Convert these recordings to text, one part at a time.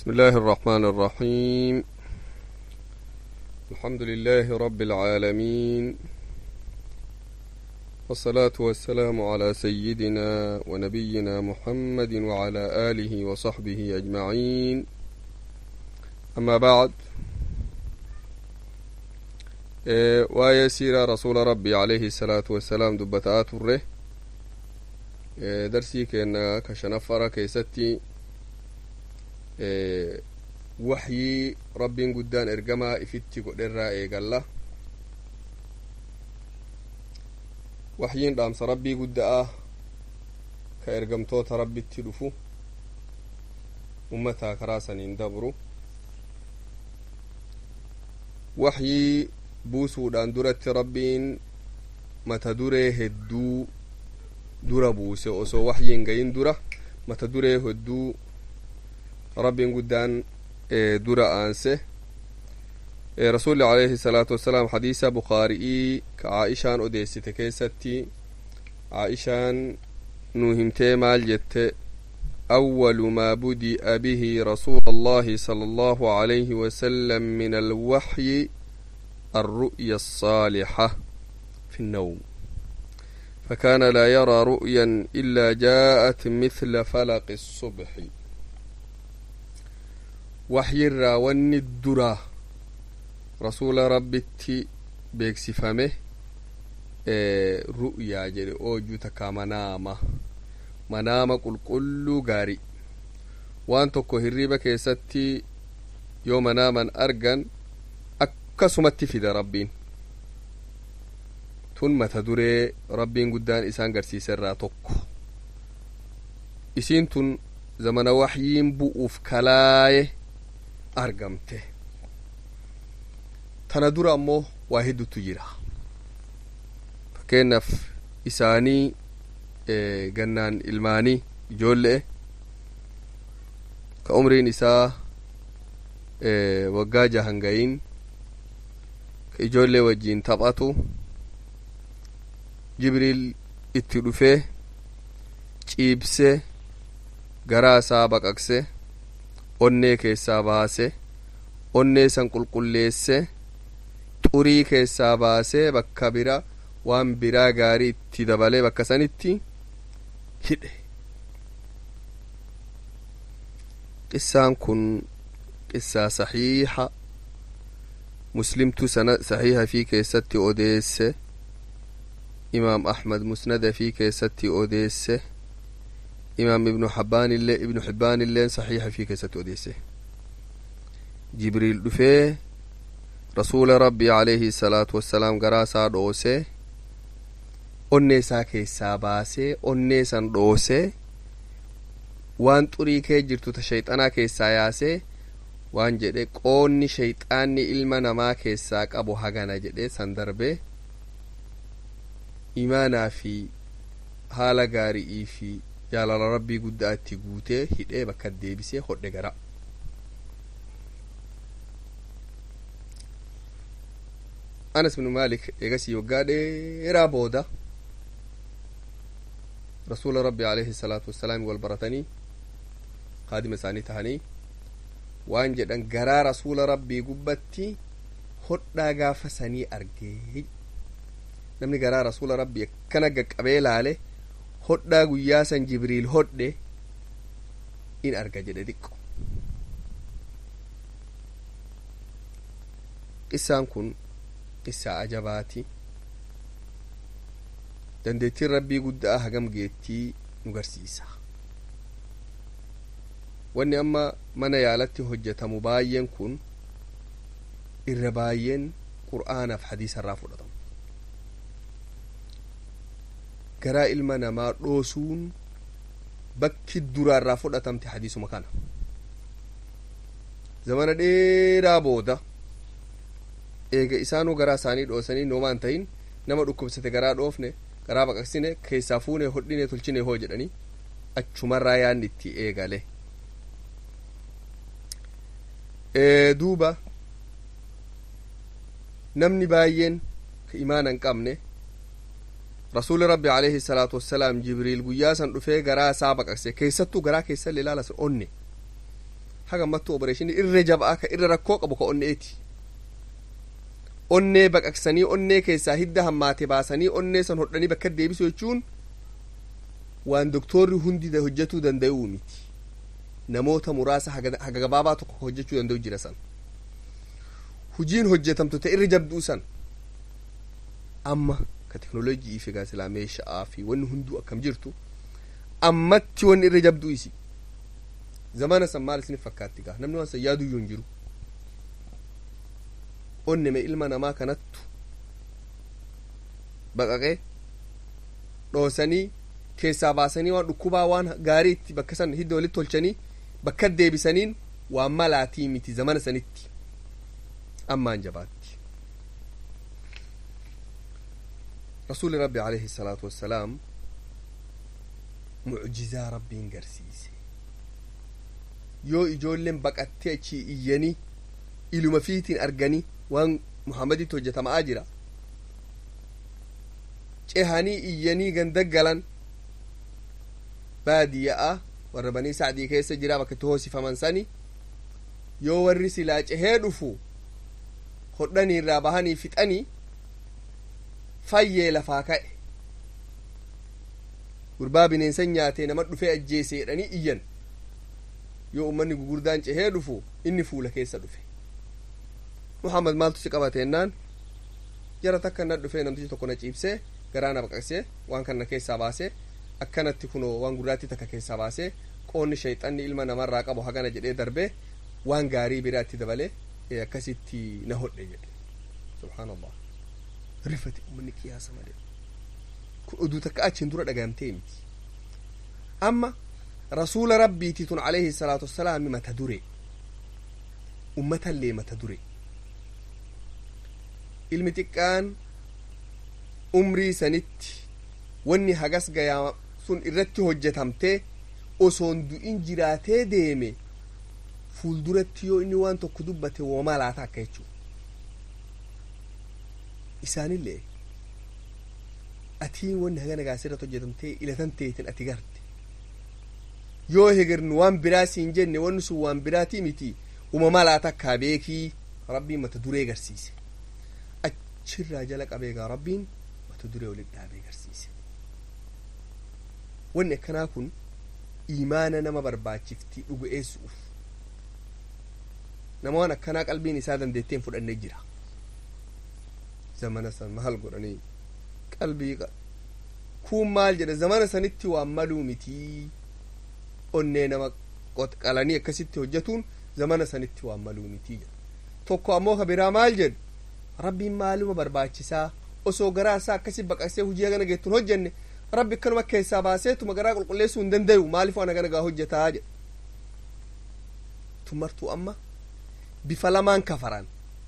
بسم الله الرحمن الرحيم الحمد لله رب العالمين والصلاة والسلام على سيدنا ونبينا محمد وعلى آله وصحبه أجمعين أما بعد إيه ويسير رسول ربي عليه الصلاة والسلام دبتات الره إيه درسي كأن كشنفر كيستي waxyii rabbiin guddaan ergamaa ifitti godherraa eegalla waxyiin dhaamsa rabbii gudda'a ka ergamtoota rabbitti dhufu ummataa karaa saniin dabru waxyii buusuudhaan duratti rabbiin mata duree hedduu dura buuse osoo waxyiin gayin dura mata duree hedduu rabbiin guddaan dura aanse rasuli alayhi salaatu wassalaam hadiisa bukaari'ii ka caaishaan odeessite keessatti caaishaan nu himtee maal jette أول ما بدأ به رسول الله صلى الله عليه وسلم من الوحي الرؤيا الصالحة في النوم فكان لا يرى رؤيا إلا جاءت مثل فلق الصبح waxyirraa wanni duraa rasuula rabbitti beeksifame ru'yaa jedhe oojuu takkaa manaama manaama qulqulluu gaarii waan tokko hirriba keessatti yoo manaaman argan akkasumatti fida rabbiin tun mata duree rabbiin guddaan isaan garsiiserraa tokko isiin tun zamana waxyiin bu'uuf kalaaye argamte tana dura ammoo waa heddutu jira fakkeenyaaf isaanii gannaan ilmaanii ijoollee ka umriin isaa waggaa jahan gayin ka ijoollee wajjiin taphatu jibriil itti dhufee ciibsee garaa isaa baqaqse onnee keessaa baase onnee san qulqulleesse xurii keessaa baasee bakka bira waan biraa gaarii itti dabalee bakka sanitti hidhe qissaan kun qissaa saxiixa muslimtu sana saxiixa fi keessatti odeesse imaam ahmad musnada fi keessatti odeesse imaam ibnu xabbaanillee ibnu xibbaanilleen saxiixa fi keessatti odeesse jibriil dhufee rasuula rabbii alayhi salaatu wassalaam garaa isaa dhoose onnee isaa keessaa baasee onnee san dhoose waan xurii kee jirtu ta shayxanaa keessaa yaasee waan jedhe qoonni shayxaanni ilma namaa keessaa qabu hagana jedhe san darbee imaanaa fi haala gaari'ii fi jaalala rabbii guddaa itti guutee hidhee bakka deebisee hodhe gara anas bin maalik eegasii waggaa dheeraa booda rasuula rabbi alayhi salaatu wassalaam wal baratanii kaadima isaanii tahanii waan jedhan garaa rasuula rabbii gubbatti hodhaa gaafa sanii argee namni garaa rasuula rabbii akkana gaqqabee laale hodhaa guyyaa san jibriil hodhe in arga jedhe xiqqo qissaan kun qissaa ajabaati dandeettiin rabbii guddaa hagam geettii nu garsiisa wanni amma mana yaalatti hojjetamu baay'een kun irra baay'een qur'aanaaf hadiisa irraa fudhatamu garaa ilma namaa dhoosuun bakki duraa irraa fudhatamte hadiisuma kana zamana dheeraa booda eega isaanuu garaa isaanii dhoosanii noomaan tahin nama dhukkubsate garaa dhoofne garaa baqaqsine keessaa fuune hodhine tolchine hoo jedhanii achumarraa yaanni itti eegale duuba namni baay'een ka imaana hin qabne rasuuli rabbi alayhi salaatu wassalaam jibriil guyyaa san dhufee garaa isaa baqaqse keessattuu garaa keessallee ilaala onne haga ammattu opereeshinii irra jabaa ka irra rakkoo qabu ka onneeti onnee baqaqsanii onnee keessaa hidda hammaate baasanii onnee san hodhanii bakka deebisu jechuun waan doktorri hundi hojjetuu danda'uu miti namoota muraasa haga gabaabaa tokko hojjechuu danda'u jira san hujiin hojjetamtu ta irra jabduu san amma ka teknoolojii fi gaasilaa meeshaa fi wanni hunduu akkam jirtu ammatti wanni irra jabduu isi zamana san maal isinif fakkaatti gaa namni waan san yaaduyyuu hin jiru onneme ilma namaa kanattu baqaqee dhoosanii keessaa baasanii waan dhukkubaa waan gaarii itti bakka san hidda walitti tolchanii bakka deebisaniin waan malaatii miti zamana sanitti ammaan jabaatti rasuuli rabbi alayhi salaatu wassalaam mucjizaa rabbiin garsiise yoo ijoolleen baqattee achii iyyanii iluma fiitiin arganii waan muhammaditti hojjetamaa jira cehanii iyyanii gandaggalan baadiyya'a warra banii sacdii keessa jira bakka itti hoosifaman sani yoo warri silaa cehee dhufu hodhanii irraa bahanii fixanii fayyee lafaa ka'e gurbaa bineensan nyaatee nama dhufee ajjeese jedhanii iyyan yoo ummanni gugurdaan cehee dhufu inni fuula keessa dhufe muhammad maaltu si qabateennaan jara takka na dhufee namtichi tokko na ciibsee garaa na baqaqsee waan kana keessaa baasee akkanatti kunoo waan gurraattii takka keessaa baasee qoonni shayxanni ilma namarraa qabu hagana jedhee darbee waan gaarii biraatti dabalee akkasitti na hodhe jedhe subhaanallah rifate ummanni qiyaasa malee kun oduu takka achiin dura dhagahamtee miti amma rasuula rabbiiti tun alayhi salaatu wassalaami mata dure ummatallee mata dure ilmi xiqqaan umrii sanitti wanni hagas gayaa sun irratti hojjetamtee osoon du'in jiraatee deeme fuulduratti yoo inni waan tokko dubbate woma laata akka jechuu isaanillee atiin wanni hagana gaasirratti hojjetamtee ilatan teetin ati garte yoo hegernu waan biraa siin jenne wanni sun waan biraatii miti uumama laata akkaa beekii rabbiin mata duree garsiise achirraa jala qabeegaa rabbiin mata duree walitti dhaabee garsiise wanni akkanaa kun imaana nama barbaachifti dhugu'eessuuf nama waan akkanaa qalbiin isaa dandeetteen fudhannee jira zamana san maal godhanii qalbii kun maal jedhe zamana sanitti waan maluu mitii onnee nama qalanii akkasitti hojjetuun zamana sanitti waan maluu mitii jedhe tokko ammoo ka biraa maal jedhu rabbiin maaluma barbaachisaa osoo garaa isaa akkasi baqaqsee hujii hagana geettuun hojjenne rabbi akkanuma keessaa baaseetuma garaa qulqulleessuu hin dandayu maaliif waan hagana gaa hojjetaa jedhe tumartuu amma bifa lamaan kafaran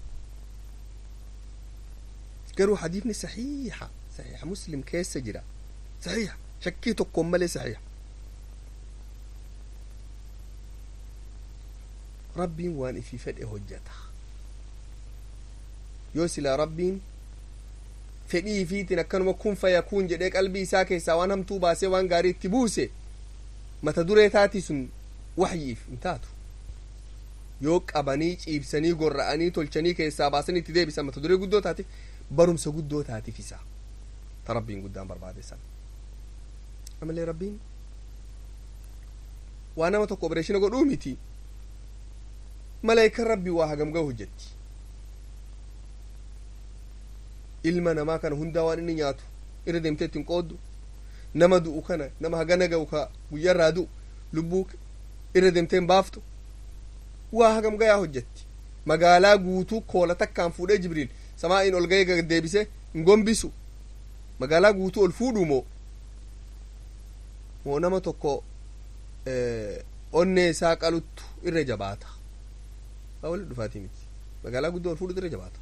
garuu hadiifni saxiixa saxiixa muslim keessa jira saxiixa shakkii tokkoon malee saxiixa rabbiin waan ifii fedhe hojjeta yoo silaa rabbiin fedhii ifiitiin akkanuma kun fayakuun jedhee qalbii isaa keessaa waan hamtuu baasee waan gaarii itti buuse mata duree taatii sun waxyiif hin taatu yoo qabanii ciibsanii gorra'anii tolchanii keessaa baasanii itti deebisan mata duree guddoo taatiif barumsa guddoo taatiif isaa ta rabbiin guddaan barbaade san amallee rabbiin waa nama tokko opereeshina godhuu miti malaayikan rabbii waa hagam gahu hojjetti ilma namaa kana hundaa waan inni nyaatu irra deemtee ittiin qooddu nama du'u kana nama hagana ga'u ka guyyarraa du'u lubbuu irra deemtee hin baaftu waa hagam gayaa hojjetti magaalaa guutuu koola takkaan fuudhee jibriil samaa'iin ol ga'ee deebisee hin gombisu magaalaa guutuu ol fuudhu moo moo nama tokko onnee isaa qaluttu irra jabaata waa walitti dhufaatii miti magaalaa guddoo ol fuudhutu irra jabaata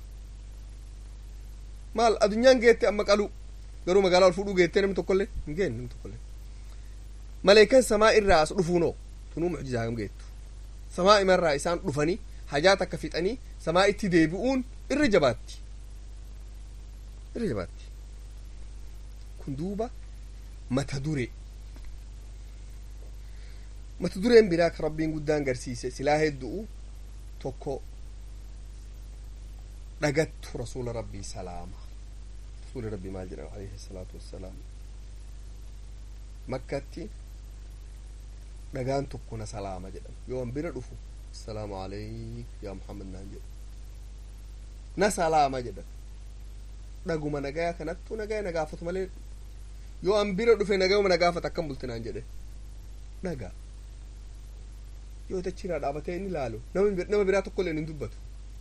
maal adunyaan geette amma qalu garuu magaalaa ol fuudhuu geettee namni tokkollee hin geenne namni tokkollee maleekan samaa irraa as dhufuunoo tunuu mucjizaa hagam geettu samaa imarraa isaan dhufanii hajaa takka fixanii samaa itti deebi'uun irra jabaatti irra jabaatti kun duuba mata dure mata dureen biraa ka rabbiin guddaan garsiise silaa heddu'u tokko dhagattu rasuula rabbii salaama rasuuli rabbii maal jedhan alayhi salaatu wassalaam makkatti dhagaan tokko na salaama jedhan yoo an bira dhufu assalaamu alayk yaa muhammad naan jedhu na salaama jedhan dhaguma nagaya kanattu nagaya na gaafatu malee yoo an bira dhufe nagayuma na gaafata akkam bulte naan jedhe dhagaa yoo tachiirraa dhaabatee inni ilaalu nama biraa tokko illee hin dubbatu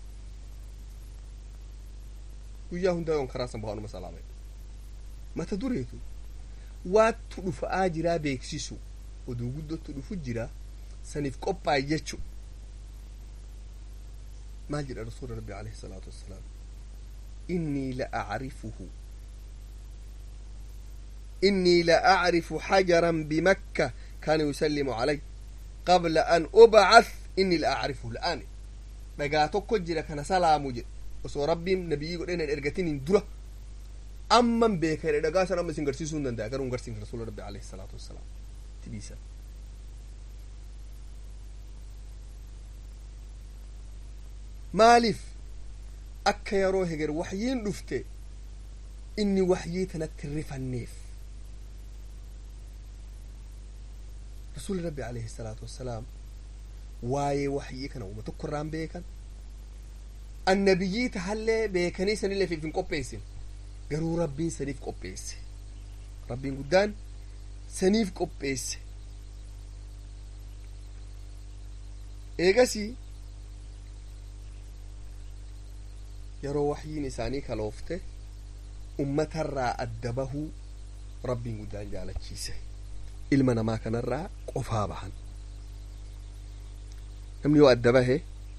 guyyaa hundaa yoon karaa san bahaanuma salaama mata dureetu waattu dhufa'aa jiraa beeksisu oduu guddottu dhufu jira saniif qophaa'e jechu maal jedha rasuula rabbi alayhi salaatu wassalaam innii la acrifuhu إني لأعرف حجرا بمكة كان يسلم علي قبل أن أبعث إني لأعرفه الآن dhagaa tokko jira kana salaamu jedhe osoo rabbiin nabiyyi godheen hin ergatin hin dura amman beeka jedhe dhagaa san amma isin garsiisuu hin danda'a garuu hin garsiin rasuula rabbi alayhi salaatu wassalaam tibiisa maaliif akka yeroo heger waxyiin dhufte inni waxyii tanatti rifanneef rasuuli rabbi alayhi salaatu wassalaam waa'ee waxyii kana uma tokko irraan beekan annabiyyii tahallee beekanii sanillee fiif hin qopheessin garuu rabbiin saniif qopheesse rabbiin guddaan saniif qopheesse eegasii yeroo waxyiin isaanii kaloofte ummatarraa adda bahuu rabbiin guddaan jaalachiise ilma namaa kanarraa qofaa bahan namni yoo adda bahe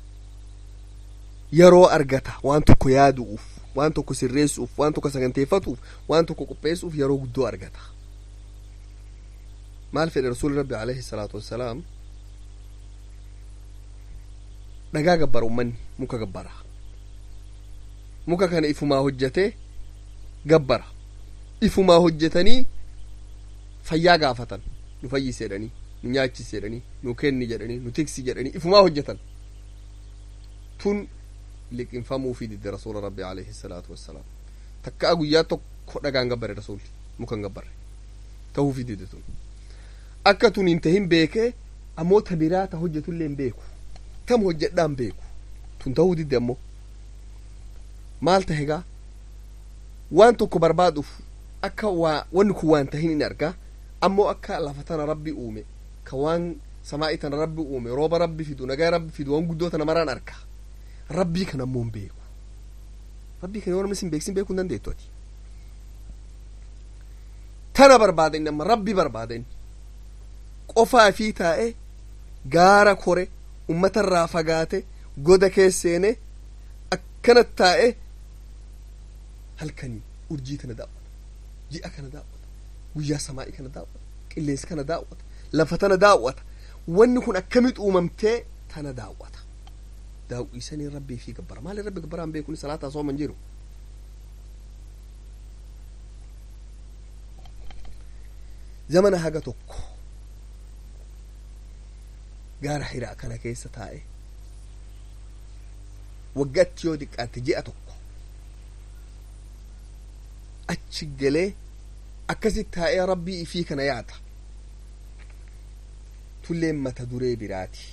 yeroo argata waan tokko yaadu'uuf waan tokko sirreessuuf waan tokko saganteeffatuuf waan tokko qopheessuuf yeroo guddoo argata maal fedhe rasuuli rabbi alayhi salaatu wassalaam dhagaa gabbara ummanni muka gabbara muka kana ifumaa hojjatee gabbara ifumaa hojjetanii fayyaa gaafatan nu fayyise jedhanii nu nyaachise jedhanii nu kenni jedhanii nu tiksi jedhanii ifumaa hojjetan tun liqinfamuufi didde rasuula rabbi alayhi salaatu wassalaam takkaa guyyaa tokko dhagaan gabbare rasuulli mukan gabbare tahuufi didde tun akka tun hin tahin beekee ammoo ta biraa ta hojjetullee hin beeku tam hojjedhaa hin beeku tun tahuu didde ammoo maal tahegaa waan tokko barbaaduuf akka waa wanni kun waan tahin in argaa ammoo akka lafa tana rabbi uume ka waan samaa'ii tana rabbi uume rooba rabbi fidu nagaa rabbi fidu waan guddoo tana maraan arka rabbii kana ammoo hin beeku rabbii kana yoo namni sin beeksin beekuu hin dandeettu ati tana barbaada inni amma rabbi barbaada inni qofaa fi taa'e gaara kore ummatarraa fagaate goda keesseene akkanat taa'e halkanii urjii tana daawwata ji'a kana daawwata guyyaa samaa'ii kana daawwata qilleensa kana daawwata lafa tana daawwata wanni kun akkamit uumamtee tana daawwata daawwisanii rabbii fi gabbara maali rabbi gabbaraan beekuni salaataa sooman jiru zamana haga tokko gaara hiraa kana keessa taa'e waggaatti yoo diqqaatte ji'a tokko achi galee akkasit taa'ee rabbii ifii kana yaada tulleen mata duree biraati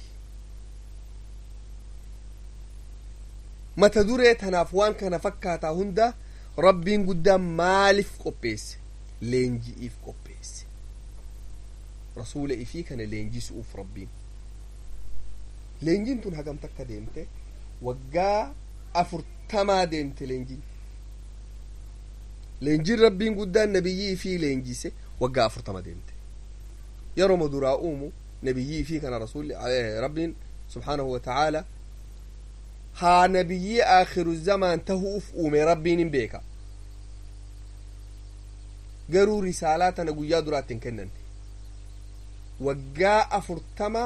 mata duree tanaaf waan kana fakkaataa hunda rabbiin guddaan maaliif qopheesse leenji'iif qopheesse rasuula ifii kana leenjisuuf rabbiin leenjiin tun hagam takka deemte waggaa afurtamaa deemte leenjiin leenjiin rabbiin guddaan nabiyyii ifii leenjise waggaa afurtama deemte yeroo maduraa uumu nabiyyii ifii kana rasuulli rabbiin subhaanahu wa ta'aala haa nabiyyii aakhiru zamaan tahuuf uume rabbiin hin beeka garuu risaalaa tana guyyaa duraatti hin kennanne waggaa afurtama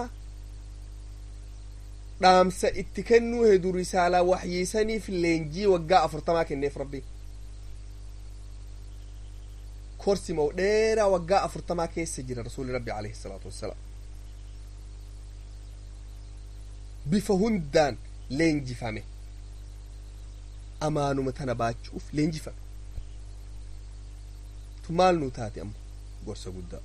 dhaamsa itti kennuu hedu risaalaa waxyiisaniif leenjii waggaa afurtamaa kenneef rabbiin korsi moo dheeraa waggaa afurtamaa keessa jira rasuuli rabbi alayhi salaatu wassalaam bifa hundaan leenjifame amaanuma tana baachuuf leenjifame tu maal nu taate amma gorsa guddaa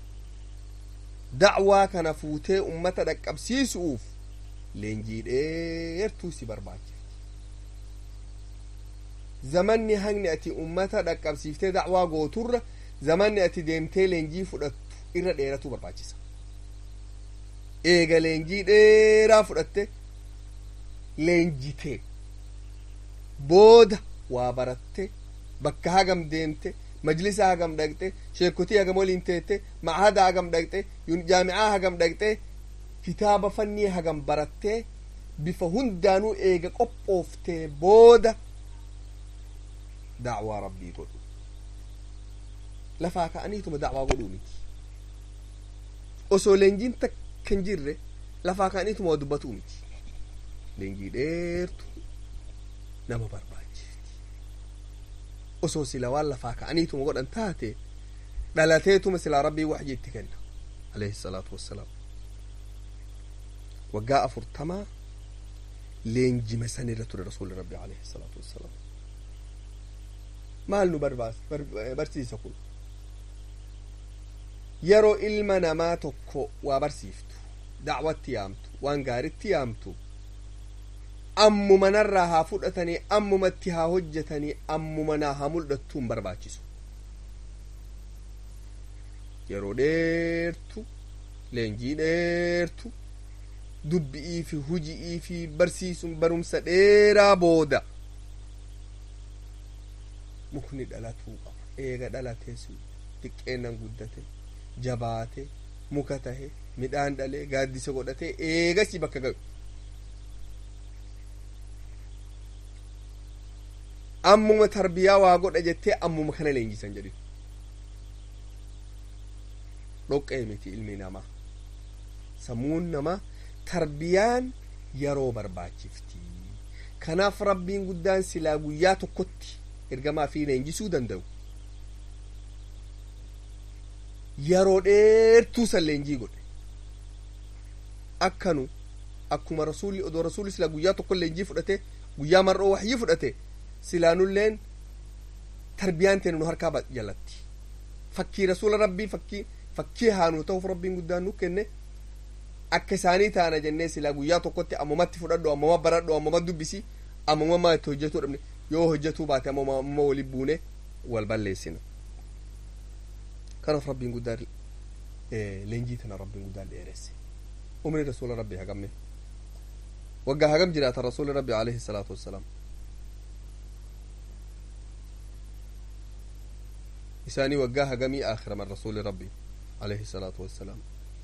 dacwaa kana fuutee ummata dhaqqabsiisuuf leenjii dheertuu si barbaachifti zamanni hangni ati ummata dhaqqabsiiftee dacwaa gooturra zamanni ati deemtee leenjii fudhattu irra dheeratuu barbaachisa eega leenjii dheeraa fudhatte leenjitee booda waa baratte bakka hagam deemte majlisa hagam dhaqxe sheekotii hagam waliin teette ma'ahada hagam dhaqxe jaamicaa hagam dhaqxe kitaaba fannii hagam barattee bifa hundaanuu eega qophooftee booda dacwaa rabbii godhu lafaa ka'aniituma dacwaa godhuu miti osoo leenjiin takka hin jirre lafaa ka'aniituma waa dubbatuu miti leenjii dheertu nama barbaachifti osoo sila waan lafaa ka'aniituma godhan taate dhalateetuma silaa rabbii waxyi itti kenna alayhi salaatu wassalaam waggaa afurtamaa leenjima san irra ture rasuuli rabbi alayhi salaatu wassalaam maal nu barsiisa kun yeroo ilma namaa tokko waa barsiiftu dacwatti yaamtu waan gaaritti yaamtu ammuma narraa haa fudhatanii ammumatti haa hojjetanii ammuma naa haa mul'attuu hin barbaachisu yeroo dheertu leenjii dheertu dubbi'ii fi huji'ii fi barsiisuun barumsa dheeraa booda mukni dhalatuu qaba eega dhalatees xiqqeennan guddate jabaate muka tahe midhaan dhalee gaaddisa godhate eegasii bakka gahu ammuma tarbiyaa waa godha jettee ammuma kana leenjisan jedhin dhoqqee miti ilmi namaa sammuun namaa tarbiyaan yeroo barbaachifti kanaaf rabbiin guddaan silaa guyyaa tokkotti ergamaa fi leenjisuu danda'u yeroo dheertuu san leenjii godhe akkanu akkuma rasuulli odoo rasuulli silaa guyyaa tokko leenjii fudhate guyyaa mar'oo waxyii fudhate silaanulleen tarbiyaan teenu nu harkaa jalatti fakkii rasuula rabbii fakkii fakkii haanuu ta'uuf rabbiin guddaan nu kenne akka isaanii taana jennee silaa guyyaa tokkotti ammumatti fudhadhu ammuma baradhu ammuma dubbisi ammuma maa itti hojjetuu dhabne yoo hojjetuu baate ammuma ammuma wali buune wal balleessina kanaaf rabbiin guddaan leenjii tana rabbiin guddaan dheeresse umri rasuula rabbii hagamme waggaa hagam jiraata rasuuli rabbi alayhi salaatu wassalaam isaanii waggaa hagamii aakhiraman rasuuli rabbi alayhi salaatu wassalaam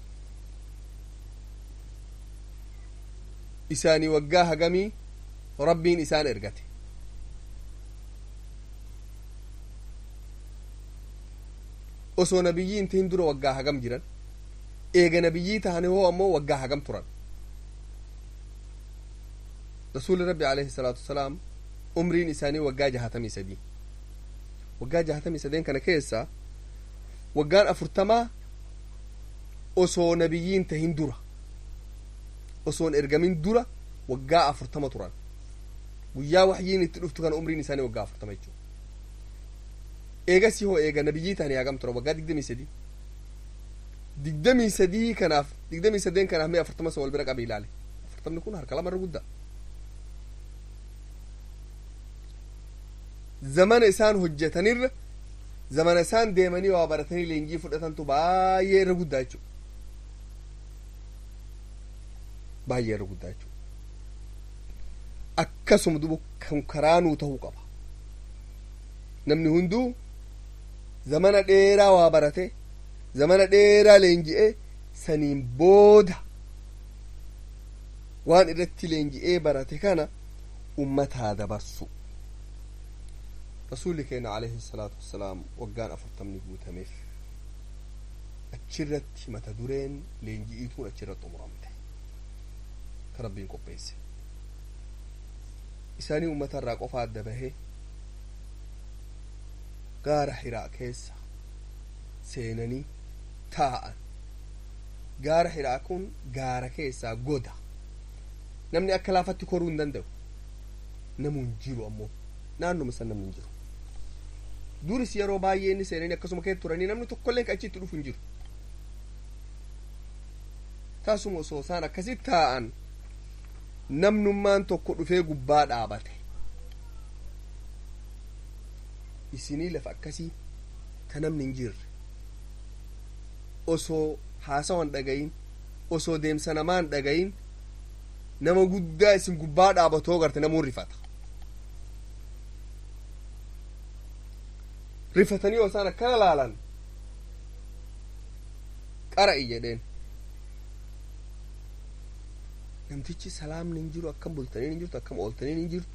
isaanii waggaa hagamii rabbiin isaan ergate osoo nabiyyiin tahin dura waggaa hagam jiran eega nabiyyii tahane hoo ammoo waggaa hagam turan rasuuli rabbi alayhi salaatu wassalaam umriin isaanii waggaa jahatamii sadii waggaa jahatamii sadeen kana keessa waggaan afurtamaa osoo nabiyyiin tahin dura osoon ergamin dura waggaa afurtama turan guyyaa waxyiin itti dhuftu kana umriin isaanii waggaa afurtama jechuu eegasii hoo eega nabiyyii tahanii hagam turan waggaa digdamii sadii digdamii sadii kanaaf digdamii sadeen kanaaf mee afurtama san wal bira qabi ilaale afurtamni kun harka lamarra guddaa zamana isaan hojjetanirra zamana isaan deemanii waa baratanii leenjii fudhatantu baay'ee irra guddaa jechuudha baay'ee irra guddaa jechuudha akkasuma duba kan karaanuu ta'uu qaba namni hunduu zamana dheeraa waa barate zamana dheeraa leenji'ee saniin booda waan irratti leenji'ee barate kana ummataa dabarsu rasuulli keenya alayhi salaatu wassalaam waggaan afurtamni guutameef achirratti mata dureen leenji'iituun achirratti xumuramte ka rabbiin qopheesse isaanii ummata irraa qofa adda bahee gaara hiraa keessa seenanii taa'an gaara hiraa kun gaara keessaa goda namni akka laafatti koruu hin danda'u namuu hin jiru ammoo naannoma san namni hin jiru duris yeroo baay'ee inni seenanii akkasuma keessa turanii namni tokkollee ka achitti dhufu hin jiru taasuma osoo isaan akkasitti taa'an namnummaan tokko dhufee gubbaa dhaabate isinii lafa akkasii ta namni hin jirre osoo haasawan dhagayin osoo deemsa namaan dhagayin nama guddaa isin gubbaa dhaabatoo garte namuun rifata rifatanii osaan akkana laalan qara'i jedheen namtichi salaamni hin jiru akkam bultaniin hin jirtu akkam ooltaniin hin jirtu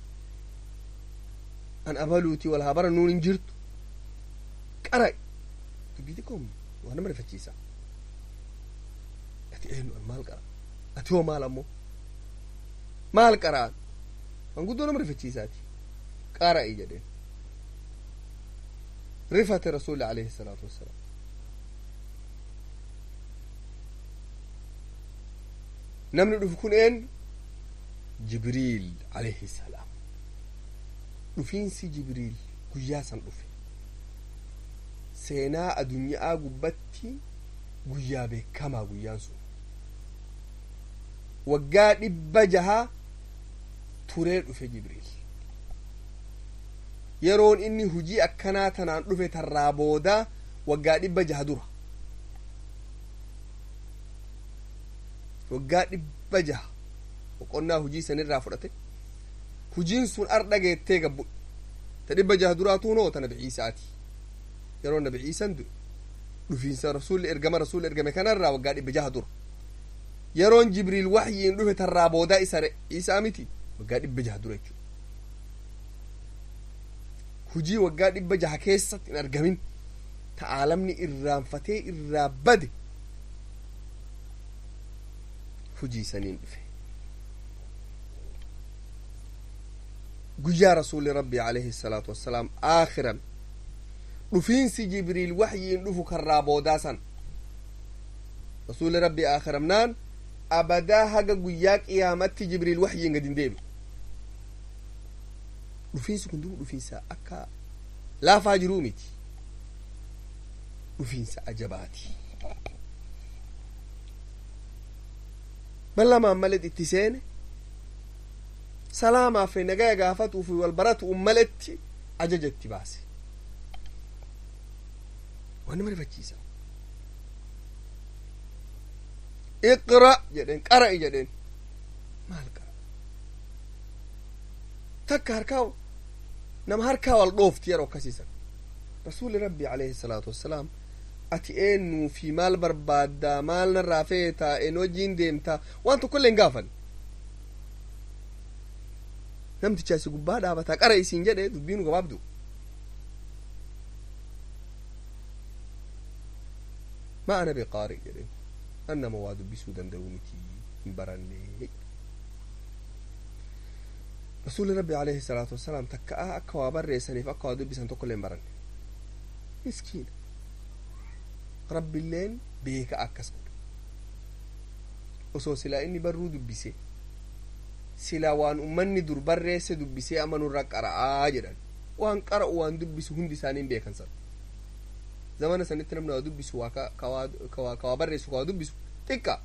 an abaluutii wal haa barannuun hin jirtu qara'i dubbii xiqqoom waa nama rifachiisa ati eenyu an maal qara ati hoo maal ammoo maal qara'an manguddoo nama rifachiisaati qara'i jedheen rifate rasuli alayhi salaatu wassalaam namni dhufu kun eenyu jibriil alayhi salaam dhufiinsi jibriil guyyaa san dhufe seenaa adunyaa gubbatti guyyaa beekamaa guyyaan sun waggaa dhibba jaha turee dhufe jibriil yeroon inni hujii akkanaa tanaan dhufe tarraa boodaa waggaa dhibba jaha dura waggaa dhibba jaha boqonnaa hujii sanirraa fudhate hujiin sun ardha geettee gabbu ta dhibba jaha duraatu noo ta nabi ciisaati yeroo nabi ciisan du'e dhufiinsa rasulli ergama rasulli ergame kanarraa waggaa dhibba jaha dura yeroon jibriil waxyiin dhufe tarraa boodaa isa isaa miti waggaa dhibba jaha dura jechuudha hujii waggaa dhibba jaha keessatti hin argamin ta aalamni irraanfatee irraa bade hujii saniin dhufe guyyaa rasuuli rabbii alayhi salaatu wassalaam aakhiran dhufiinsi jibriil waxyiin dhufu karraa boodaa san rasuuli rabbii aakhiramnaan abadaa haga guyyaa qiyaamatti jibriil waxyiin gad hin deebi dhufiinsi kun dubu dhufiinsa akka laafaa jiruu miti dhufiinsa ajabaati ballamaan malet itti seene salaamaaf nagaya gaafatuuf wal baratu'un maletti ajaja itti baase waan nama rifachiisa iqra jedheen qara'i jedheen maal qara takka harkaa nama harkaa wal dhoofti yeroo akkasiisan rasuuli rabbi alayhi salaatu wassalaam ati eenyuu fi maal barbaaddaa maal narraa feetaa een wajjiin deemtaa waan tokkollee hin gaafan namticha asi gubbaa dhaabataa qara isiin jedhe dubbiinu gabaabdu ma ana biqaari jedhen an nama waa dubbisuu danda'u miti hin baranne rasuuli rabbi alayhi salaatu wassalaam takka'a akka waa barreessaniif akka waa dubbisan tokkollee hin baranne miskiina rabbiilleen beeka akkas godhe osoo silaa inni barruu dubbise silaa waan ummanni dur barreesse dubbisee amma nurra qara'aa jedhan waan qara'u waan dubbisu hundi isaanii beekan san zamana sanitti namni waa dubbisu waa ka waa barreessu ka waa dubbisu xiqqa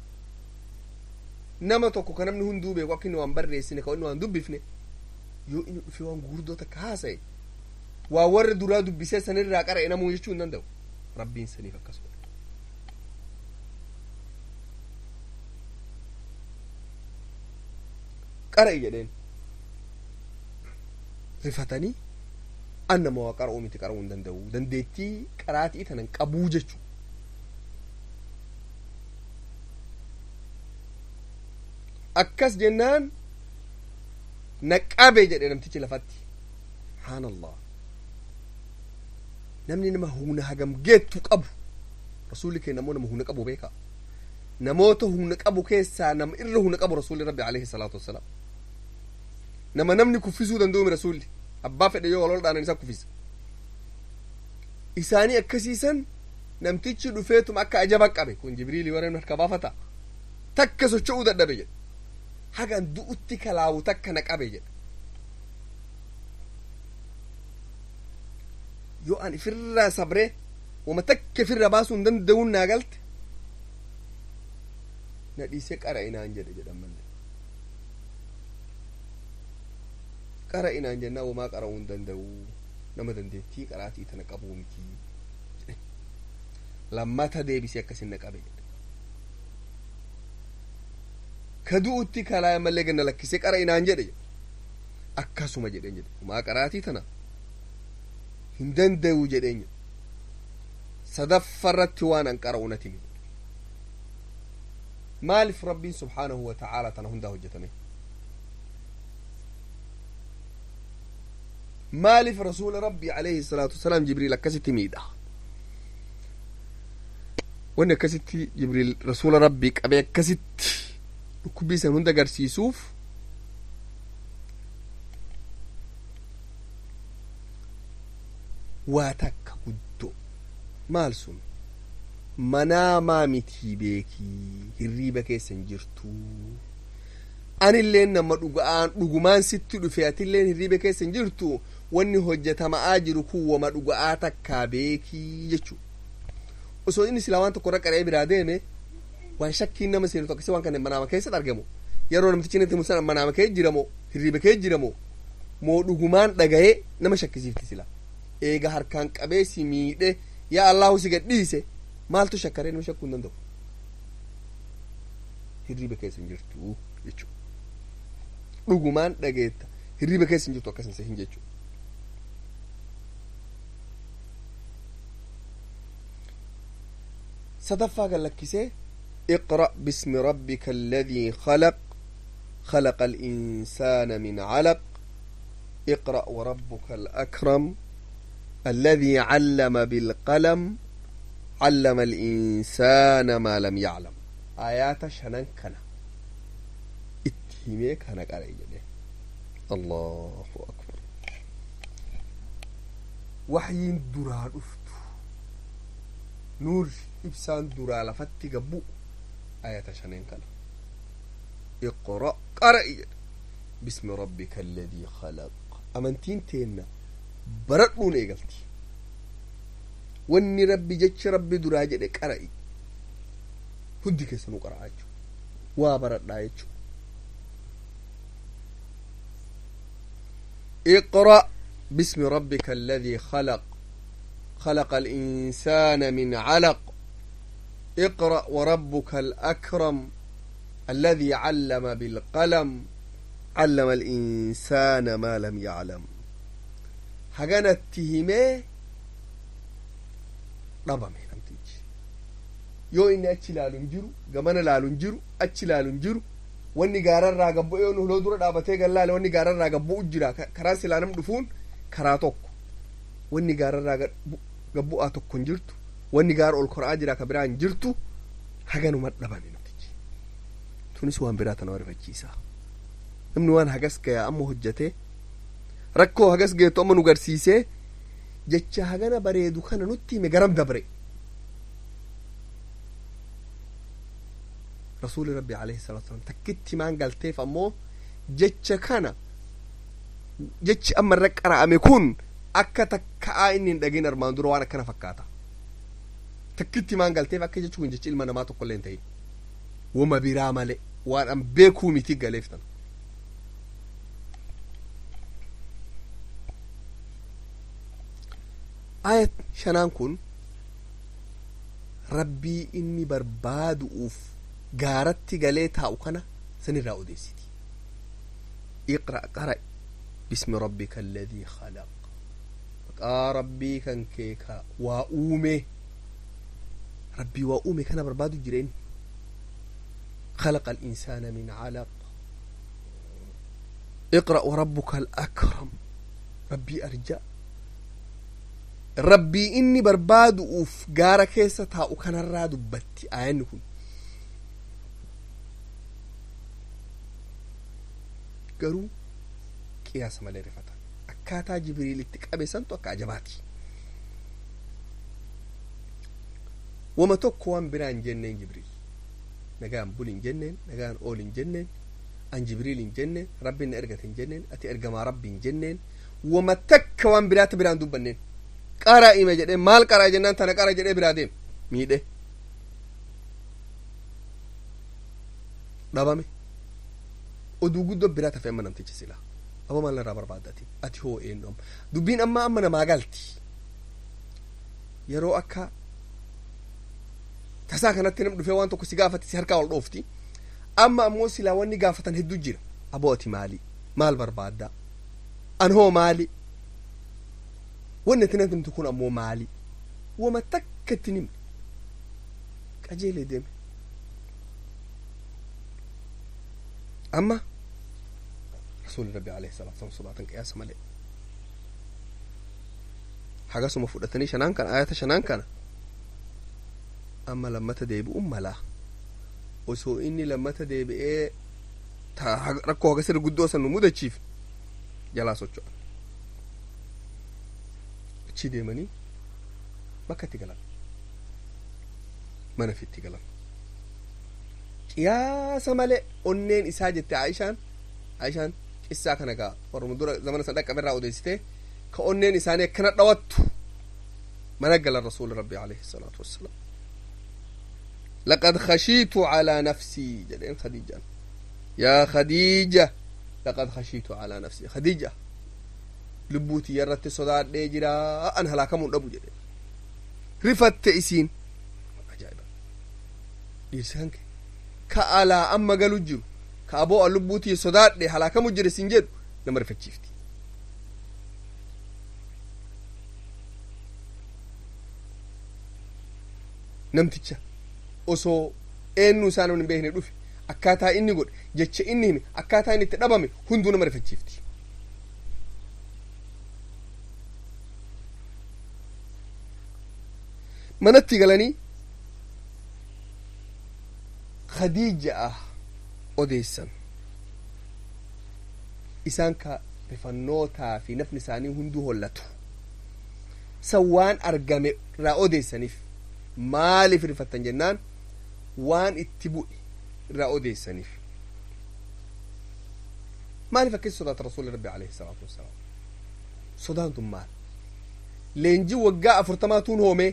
nama tokko ka namni hunduu beeku akka inni waan barreessine ka inni waan dubbifne yoo inni dhufe waan gurguddoo takka haasa'e waa warra duraa dubbisee sanirraa qara'e namuu jechuu hin danda'u rabbiin saniif akkas godhe qara'i jedheen rifatanii an nama waa qara'uu miti qara'uu hin danda'u dandeettii qaraatii tanan qabuu jechuu akkas jennaan na qabe jedhe namtichi lafatti subhaanallah namni nama humna hagam geettu qabu rasuulli keenya ammoo nama humna qabu beeka namoota humna qabu keessaa nama irra humna qabu rasuulli rabbi alayhi salaatu wassalaam nama namni kuffisuu danda'u rasuulli abbaa fedhe yoo walol dhaanan isa kuffisa isaanii akkasiisan namtichi dhufeetuma akka ajaba qabe kun jibriilii warreen harka baafata takka socho'uu dadhabe jedhe hagan du'utti kalaawu takka na qabe jedhe yoo an ifirraa sabree wama takka ifirra baasuu hin danda'uun naa galte na dhiisee qara inaan jedhe jedhan malee qara inaan jennaan wamaa qara'uu hin danda'u nama dandeettii qaraatii tana qabuu miti lammata deebisee akkasin na qabe jedhe ka du'utti kalaa malee ganna lakkisee qara inaan jedhe akkasuma jedheen jedhe wamaa qaraatii tana hin danda'u jedheen jedhe sadaffarratti waan an qara'u nati miti maaliif rabbiin subhaanahu wa ta'aalaa tana hundaa hojjetame maaliif rasuula rabbii alayhi salaatu wasalaam jibriil akkasitti miidha wanni akkasitti jibriil rasuula rabbii qabee akkasitti dhukkubii san hunda agarsiisuuf waa takka guddoo maal sun manaamaa mitii beekii hirriiba keessan jirtuu anilleen nama dhuga'aan dhugumaan sitti dhufe atilleen hirriiba keessan jirtu wanni hojjetama'aa jiru kun wama dhuga'aa takkaa beekii jechuu osoo inni silaa waan tokko irra qaree biraa deeme waan shakkiin nama seenu tokko waan kanneen manaama keessatti argamu yeroo namtichi natti musan manaama kee jiramo hirriiba kee jiramo moo dhugumaan dhaga'ee nama shakkisiifti sila eega harkaan qabee si miidhe yaa allahu si gadhiise maaltu shakkaree nama shakkuu hin danda'u hirriiba keessa hin jirtu jechuu dhugumaan dhageetta hirriiba keessa hin jirtu akkas hin jechuu sadaffaa kan lakkisee اقرأ باسم ربك الذي خلق خلق الإنسان من علق اقرأ وربك الأكرم الذي علم بالقلم علم الإنسان ما لم يعلم آيات شنن كنا اتهمي كان قرأي الله أكبر وحي درا رفت نور إبسان درا لفتي قبو آيات شنن كنا اقرأ قرأي باسم ربك الذي خلق أمنتين تينا baradhuun eegalti wanni rabbi jechi rabbi duraa jedhe qara'i hundi keessanuu qara'a jechu waa baradhaa jechu اقرأ باسم ربك الذي خلق خلق الإنسان من علق اقرأ وربك الأكرم الذي علم بالقلم علم الإنسان ما لم يعلم haganatti himee dhabame namtichi yoo inni achi ilaalu hin jiru gamana ilaalu hin jiru achi ilaalu hin jiru wanni gaararraa gabbu'e yoo huloo dura dhaabatee gallaale wanni gaararraa gabbu'u jira karaa silaa nam dhufuun karaa tokko wanni gaararraa gabbu'aa tokko hin jirtu wanni gaara ol kora'aa jira ka biraa hin jirtu haganuma dhabame namtichi tunis waan biraa tana rifachiisa namni waan hagas gayaa amma hojjetee rakkoo hagas geettu amma nu garsiisee jecha hagana bareedu kana nutti hime garam dabre rasuuli rabbi alayhi salatu wasalam takkitti maan galteef ammoo jecha kana jechi amma irra qara'ame kun akka takka'aa inni hin dhagin armaan dura waan akkana fakkaata takkitti maan galteef akka jechi kun jechi ilma namaa tokko illee hin ta'in wama biraa male waan an beekuu miti galeef tana ayat shanaan kun rabbii inni barbaadu'uuf gaaratti galee taa'u kana sanirraa odeessiti iqra qara bismi rabbika alladii khalaq maqaa rabbii kan kee ka waa uume rabbii waa uume kana barbaadu jira inni خلق الإنسان من علق اقرأ وربك الأكرم ربي أرجأ rabbii inni barbaadu'uuf gaara keessa taa'u kanarraa dubbatti aayanni kun garuu qiyaasa malee rifata akkaataa jibriil itti qabe santu akka ajabaati wama tokko waan biraa hin jenneen jibriil nagaan bul hin jenneen nagaan ool hin jenneen an jibriil hin jenneen rabbiin na ergate hin jenneen ati ergamaa rabbi hin jenneen wama takka waan biraata biraan dubbanneen qaraa ime jedhee maal qaraa jennaan tana qara jedhee biraa deem miidhe dhabame oduu guddoo biraa tafe amma namtichi silaa aba maal narraa barbaaddati ati hoo eenyu amma dubbiin amma amma namaa galti yeroo akka tasaa kanatti nam dhufee waan tokko si gaafate si harkaa ol dhoofti amma ammoo silaa wanni gaafatan hedduu jira aboo ati maali maal barbaaddaa an hoo maali wanni ati namti kun ammoo maali wama takka itti nimne qajeelee deeme amma rasuuli rabbi alayhi salaatu wasallam sodaatan qiyaasa malee hagasuma fudhatanii shanaan kana ayata shanaan kana amma lammata deebi'uun malaa osoo inni lammata deebi'ee rakkoo hagasirra guddoo san nu mudachiif jalaa socho'an achi deemanii bakka itti galan mana fitti galan qiyaasa malee onneen isaa jette aishaan aishaan qissaa kana gaa warruma dura zamana san dhaqqabe irraa odeessite ka onneen isaanii akkana dhawattu mana galan rasuuli rabbi alayhi salaatu wassalaam لقد خشيت على نفسي جدين خديجة يا خديجة لقد خشيت على نفسي خديجة لبوتي يرت صداد دي جرا أن هلاكم أبو جدين رفت إسين عجائبا ديرسانك كألا أما قالوا جرو كأبو لبوتي صداد دي هلاكم جري سنجد نمر فتشيفتي namticha osoo eenyu isaa namni hin beekne dhufe akkaataa inni godhe jecha inni hime akkaataa inni itti dhabame hunduu nama rifachiifti manatti galanii khadiija'a odeessan isaan ka rifannootaa fi nafni isaanii hunduu hollatu san waan argame irraa odeessaniif maaliif rifattan jennaan waan itti bu'e irraa odeessaniif maaliif akkasi sodaata rasuuli rabbi alayhi salaatu wassalaam sodaan tun maal leenjii waggaa afurtamaatuun hoomee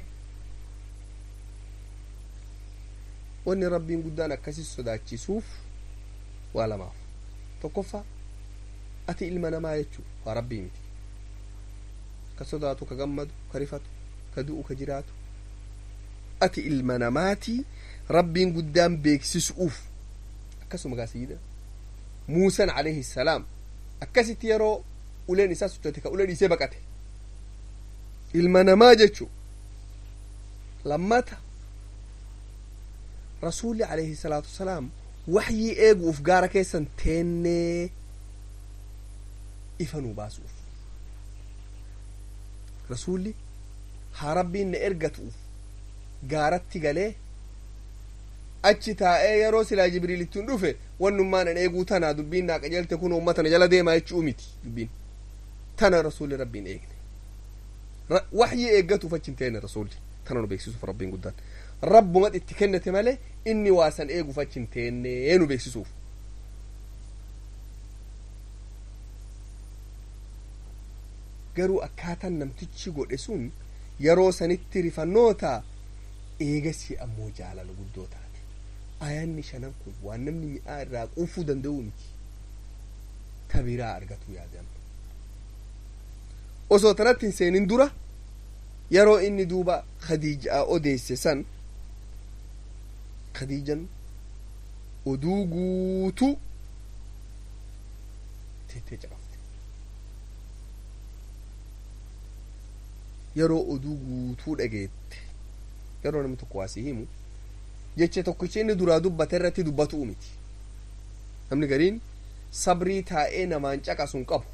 wanni rabbiin guddaan akkasi sodaachisuuf waa lamaaf tokkoffaa ati ilma namaa jechuu waa rabbii miti ka sodaatu ka gammadu ka rifatu ka du'u ka jiraatu ati ilma namaatii rabbiin guddaan beeksisuuf akkasuma gaa sayyida muusan alayhi salaam akkasitti yeroo uleen isaa sochote ka ulee dhiisee baqate ilma namaa jechu lammata rasuulli alayhi salaatu wasalaam waxyii eeguuf gaara keessan teennee ifa nuu baasuuf rasuulli haa rabbiin na ergatuuf gaaratti galee achi taa'ee yeroo silaa jibriilittiin dhufe wannummaan an eeguu tana dubbiin naa qajeelte kun ummata na jala deemaa jechuu miti dubbiin tana rasuulli rabbiin eegne waxyii eeggatuuf achi hin teene rasuulli tana nu beeksisuuf rabbiin guddaan rabbumat itti kennate malee inni waa san eeguuf achi hin teennee nu beeksisuuf garuu akkaataan namtichi godhe sun yeroo sanitti rifannoota eegasii ammoo jaalala guddoo taate ayaanni shanan kun waan namni mi'aa irraa quufuu danda'u miti tabiraa argatu yaadama osoo tanatti hin seenin dura yeroo inni duuba khadiijaa odeesse san khadiijan oduu guutuu teettee caqafte yeroo oduu guutuu dhageette yeroo namni tokko waasii himu jecha tokkicha inni duraa dubbate irratti dubbatu miti namni gariin sabrii taa'ee namaan caqasun qabu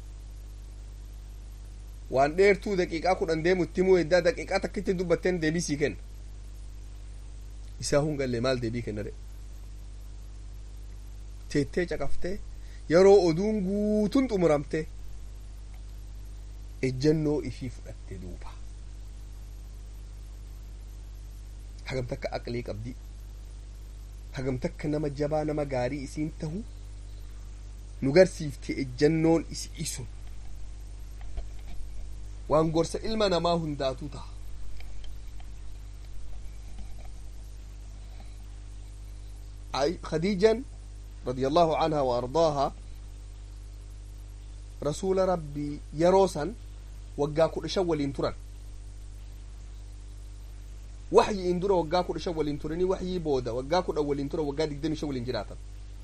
waan dheertuu daqiiqaa kudhan deemu itti himuu eddaa daqiiqaa takkitti dubbatteen deebii sii kenna isaa hungallee maal deebii kenna dhe teettee caqaftee yeroo oduun guutuun xumuramte ejjannoo ifii fudhatte duuba hagam takka aqlii qabdi hagam takka nama jabaa nama gaarii isiin tahu nu garsiifti ejjannoon isi isun waan gorsa ilma namaa hundaatuu taha khadiijan رضي الله عنها وأرضاها رسول ربي يروسا وقا كل شول ترى وحي إن درا وقا كل شول ترني وحي بودا وقا كل أول ترى وقا دقدمي شول جراتا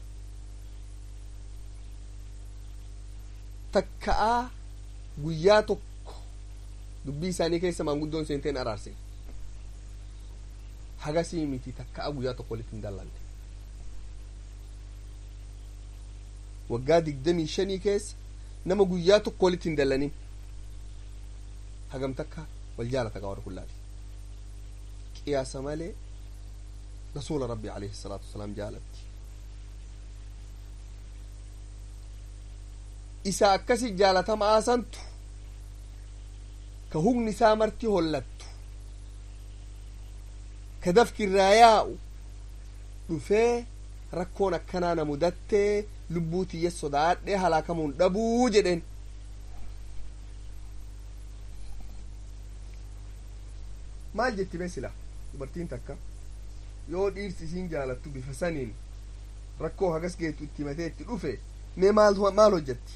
تكأ قياتك dubbii isaanii keessa maanguddoon seenteen araarse hagasii miti takka'a guyyaa tokko walitti hin dallanne waggaa digdamii shanii keessa nama guyyaa tokko walitti hin dallanin hagam takka wal jaalata qa warra kullaati qiyaasa malee rasuula rabbi alayhi salaatu wasalaam jaalatti isa akkasi jaalatamaa santu ka hugni isaa marti hollattu ka dafki irraa yaa'u dhufee rakkoon akkanaa na mudattee lubbuu tiyya sodaadhee halaakamuun dhabuu jedhen maal jetti mee sila dubartiin takka yoo dhiirsi isiin jaalattu bifa saniin rakkoo hagas geetu itti himatee itti dhufe mee maal maal hojjetti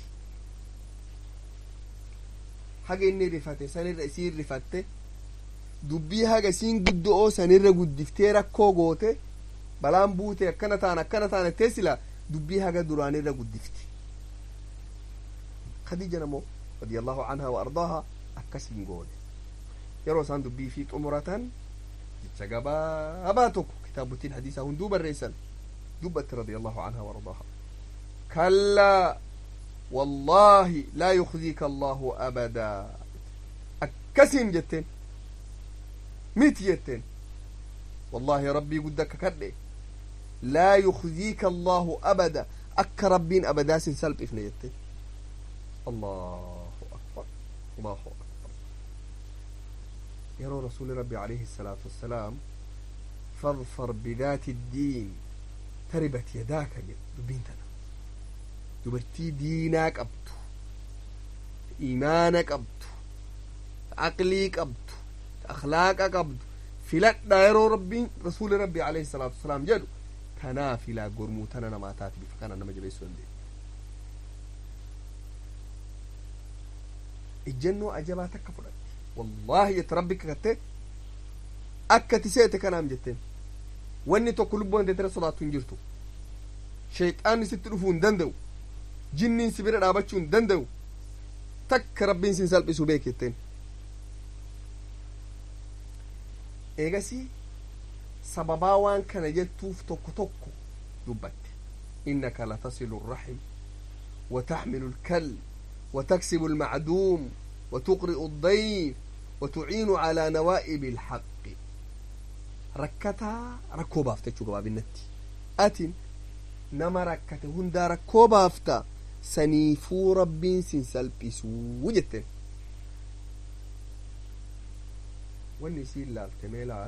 haga inni rifate sanirra isiin rifatte dubbii haga isiin guddoo sanirra guddiftee rakkoo goote balaan buute akkana taan akkana taan ettee sila dubbii haga duraanirra guddifti khadiija namoo radiyallahu anhaa wa ardaaha akkasiin goone yeroo isaan dubbii fi xumuratan jecha gabaabaa tokko kitaabottiin hadiisaa hunduu barreessan dubbatti radiyallahu anhaa wa ardaaha kallaa والله لا يخزيك الله أبدا أكسم جتين ميت جتين والله ربي قدك كده لا يخزيك الله أبدا أك ربين أبدا سلب إفنا جتين الله أكبر الله أكبر يرى رسول ربي عليه الصلاة والسلام فاظفر بذات الدين تربت يداك دبينتنا dubartii diinaa qabdu imaana qabdu aqlii qabdu akhlaaqa qabdu filadha yeroo rabbiin rasuuli rabbi alayhi salaatu wasalaam jedhu tanaa filaa gormuu tana namaa taati bifa kana nama jabeessuu dandeenya ejjennoo ajabaa takka fudhatte wallaahi jette rabbi kakatte akka ti seete kanaam jetteen wanni tokko lubbuu dandeetira sodaattu hin jirtu shayxaanni sitti dhufuu hin danda'u jinniin si bira dhaabachuu hin danda'u takka rabbiin sin salphisuu beeketteen eegasii sababaa waan kana jettuuf tokko tokko dubbatte innaka latasilu الرحم وتحمل الكل وتكسب المعدوم وتقرئ الضيف وتعين على نوائب الحق ركتا ركو بافتشو قباب النتي أتن نما ركته هندا ركو بافتا saniifuu rabbiin sin salphisuu jette wanni isiin laalte mee laal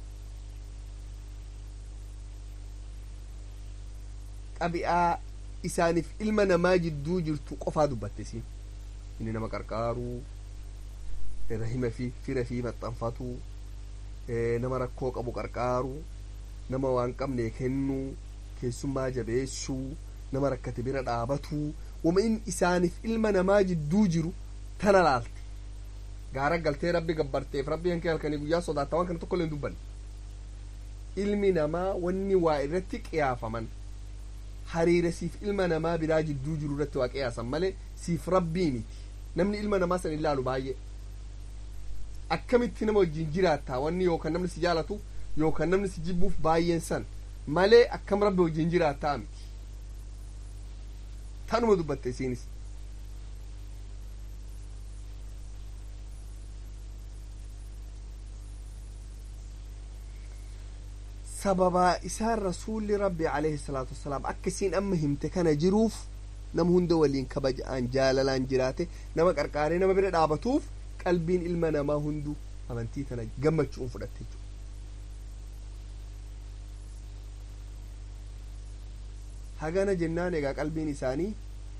qabi'aa isaaniif ilma namaa jidduu jirtu qofaa dubbatte isiin inni nama qarqaaruu rahima fi fira fi maxxanfatuu nama rakkoo qabu qarqaaruu nama waan qabne kennuu keessummaa jabeessuu nama rakkate bira dhaabatuu wama in isaaniif ilma namaa jidduu jiru tana laalte gaara galtee rabbi gabbarteef rabbi hankee halkanii guyyaa sodaata waan kana tokko illee dubbanne ilmi namaa wanni waa irratti qiyaafaman hariira siif ilma namaa biraa jidduu jiru irratti waa qiyaasan malee siif rabbii miti namni ilma namaa san ilaalu baay'ee akkamitti nama wajjin jiraattaa wanni yookaan namni si jaalatu yookaan namni si jibbuuf baay'een san malee akkam rabbi wajjin jiraattaa miti tanuma dubbatte isiinis sababaa isaan rasuulli rabbi alayhi salaatu wassalaam akka isiin amma himte kana jiruuf nama hunda waliin kabaja'aan jaalalaan jiraate nama qarqaaree nama bira dhaabatuuf qalbiin ilma namaa hunduu amantii tana gammachuun fudhatte jechuudha. hagana jennaan egaa qalbiin isaanii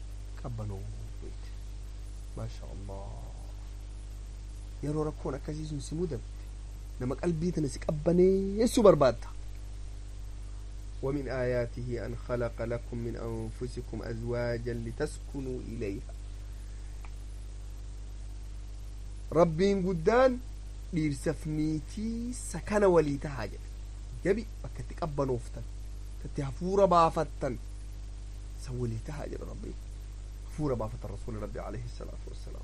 qabbanoo maasha allah yeroo rakkoon akkasii sun si mudate nama qalbii tana si qabbaneessuu barbaadda ومن آياته أن خلق لكم من أنفسكم أزواجا لتسكنوا إليها ربين قدان دير سفنيتي سكن وليتا حاجة جبي بكتك أبا نوفتن تتهفور بافتن سوليتا حاجة ربي فور بافت الرسول ربي عليه الصلاة والسلام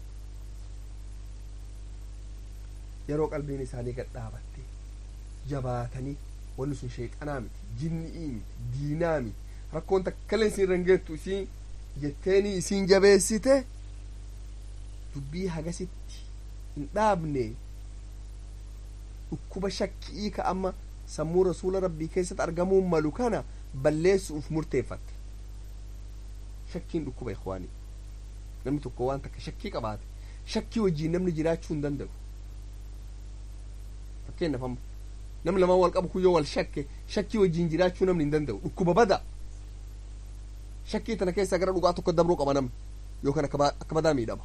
yeroo qalbiin isaanii gad dhaabatte jabaatanii wanni sun sheexanaa miti jinni'ii miti diinaa miti rakkoon takkalee isin rangeettu isiin jetteenii isiin jabeessite dubbii hagasitti hin dhaabne dhukkuba shakkii ka amma sammuu rasuula rabbii keessatti argamuun malu kana balleessuuf murteeffatte shakkiin dhukkuba ikwaanii namni tokko waan takka shakkii qabaate shakkii wajjiin namni jiraachuu hin danda'u fakkeenyaaf amma namni lamaan wal qabu kun yoo wal shakke shakkii wajjiin jiraachuu namni hin danda'u dhukkuba bada shakkii tana keessaa gara dhugaa tokko dabruu qaba namni yookaan akka badaa miidhama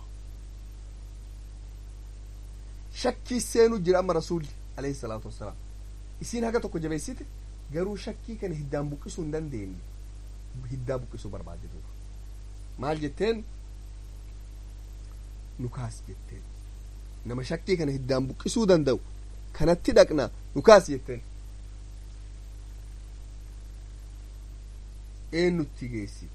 shakkii seenuu jira amma rasuulli alayhi salaatu wassalaam isiin haga tokko jabeessite garuu shakkii kana hiddaan buqqisuu hin dandeenye hiddaa buqqisuu barbaadde duuba maal jetteen nukaas jetteen nama shakkii kana hiddaan buqqisuu danda'u kanatti dhaqna nukaas jetteen eenyutti geessite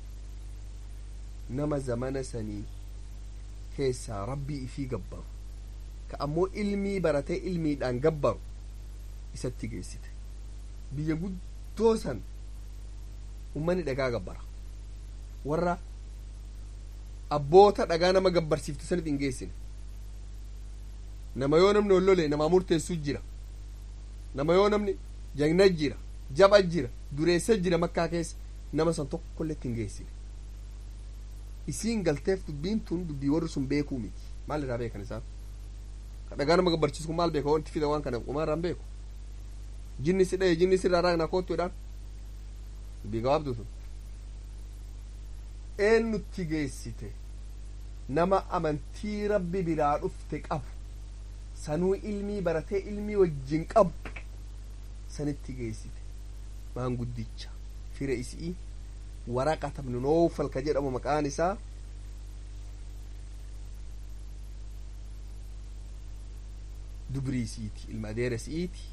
nama zamana sanii keessaa rabbii ifii gabbaru ka ammoo ilmii baratee ilmiidhaan gabbaru isatti geessite biyya guddoo san ummanni dhagaa gabbara warra abboota dhagaa nama gabbarsiiftu sanit hin geessine nama yoo namni hollole namaa murteessuu jira nama yoo namni jagna jira jaba jira dureessa jira makkaa keessa nama san tokkollee hin geessine isiin galteef dubbiin tun dubbii warri sun beekuu miti maal irraa beekan isaan ka dhagaa nama gabbarsiisu kun maal beeka wanti fida waan kana qumaa irraan beeku jinni si dhaye jinni sirraa raagna koottuudhaan dubbii gabaabdu sun eenyutti geessite nama amantii rabbi biraa dhufte qabu sanuu ilmii baratee ilmii wajjin qabu sanitti geessite maanguddicha fira isii waraqata ibnu noofal ka jedhamu maqaan isaa dubrii isiiti ilma adeera isiiti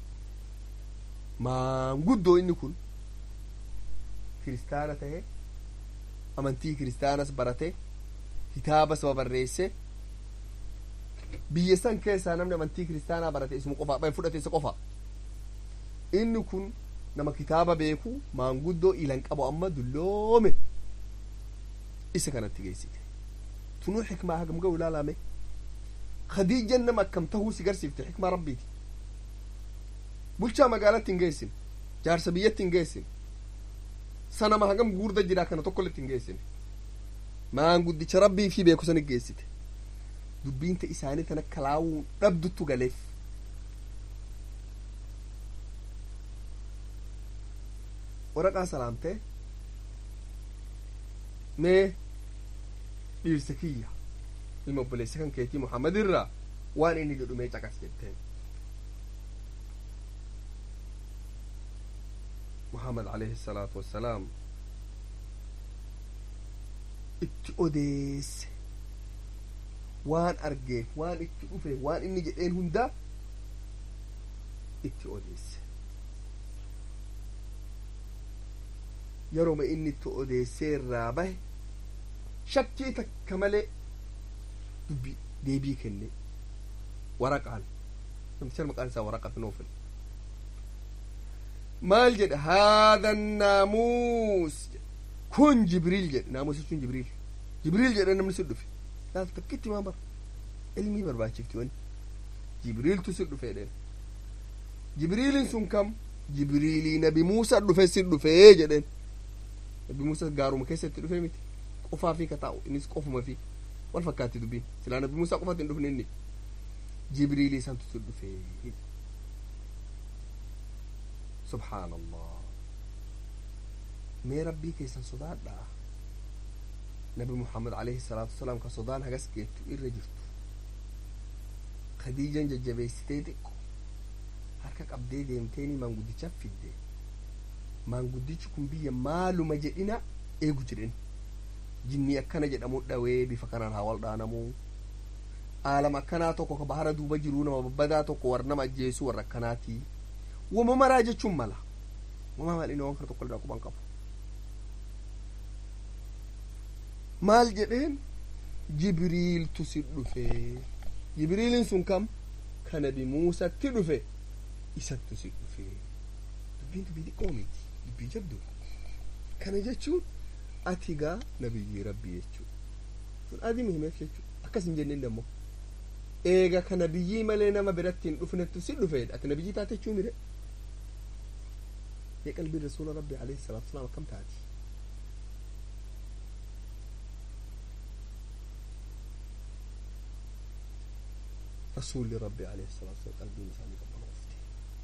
maanguddoo inni kun kiristaana tahe amantii kiristaanas barate kitaaba saba barreesse biyya san keessaa namni amantii kiristaanaa barate isuma qofa fudhate isa qofa inni kun nama kitaaba beeku maanguddoo ilan qabu amma dulloome isa kanatti geessite tunuu xikmaa hagam ga'u ilaalame khadiijan nama akkam tahuu si garsiifte xikmaa rabbiiti bulchaa magaalatti hin geessin jaarsa biyyatti hin geessin sanama hagam guurda jira kana tokkolletti hin geessin maanguddicha rabbii fi beeku sanit geessite dubbiinta isaanii tana kalaawuu dhabduttu galeef waraqaa salaamtee mee dhiirsa kiyya ilma obboleessa kan keetii muhammad irraa waan inni jedhu mee caqas jetteen muhammad alayhi salaatu wassalaam itti odeesse waan argeef waan itti dhufe waan inni jedheen hundaa itti odeesse yeroma inni itti odeessee irraa bahe shakkii takka malee dubbi deebii kenne waraqaan namticha maqaan isaa waraqat noofil maal jedhe haadha naamuus kun jibriil jedhe naamuus jechuun jibriil jibriil jedhe namni si dhufe laal takkitti maan bara ilmii barbaachifti wani jibriiltu si dhufe jedheen jibriiliin sun kam jibriilii nabi muusa dhufe si dhufee jedheen nabi muusa gaaruma keessatti dhufe miti qofaa fi kataa'u innis qofuma fi wal fakkaatti dubbiin silaa nabi muusaa qofatti hin dhufne inni jibriilii santu si dhufe subhaan allah mee rabbii keessan sodaadhaa nabi muhammad alayhi salaatu wasalaam ka sodaan hagas geettu irra jirtu khadiijan jajjabeessitee xiqqo harka qabdee deemteeni maanguddicha fidde maanguddichi kun biyya maaluma jedhina eegu jedhen jinnii akkana jedhamu dhawee bifa kanaan haa wal dhaanamuu aalama akkanaa tokko ka bahara duuba jiruu nama babbadaa tokko warra nama ajjeesuu warra akkanaatii wama maraa jechuun mala wama mal'ina waan kana tokko irraa quban qabu maal jedheen jibriiltu si dhufe jibriilin sun kam ka nabi muusatti dhufe isattu si dhufe dubbiin dubbii xiqqoo miti dubbii jabdu kana jechuun ati gaa nabiyyi rabbii jechuu sun adimi himeef jechuu akkas hin jenneen dammoo eega ka nabiyyii malee nama biratti hin dhufnettu si dhufeedha ati nabiyyii taate jechuu mire mee qalbii rasuula rabbii alayhi salaatu wasalaam akkam taati rasuulli rabbii alayhi salaatu wasalaam qalbiin isaanii qabbanoofte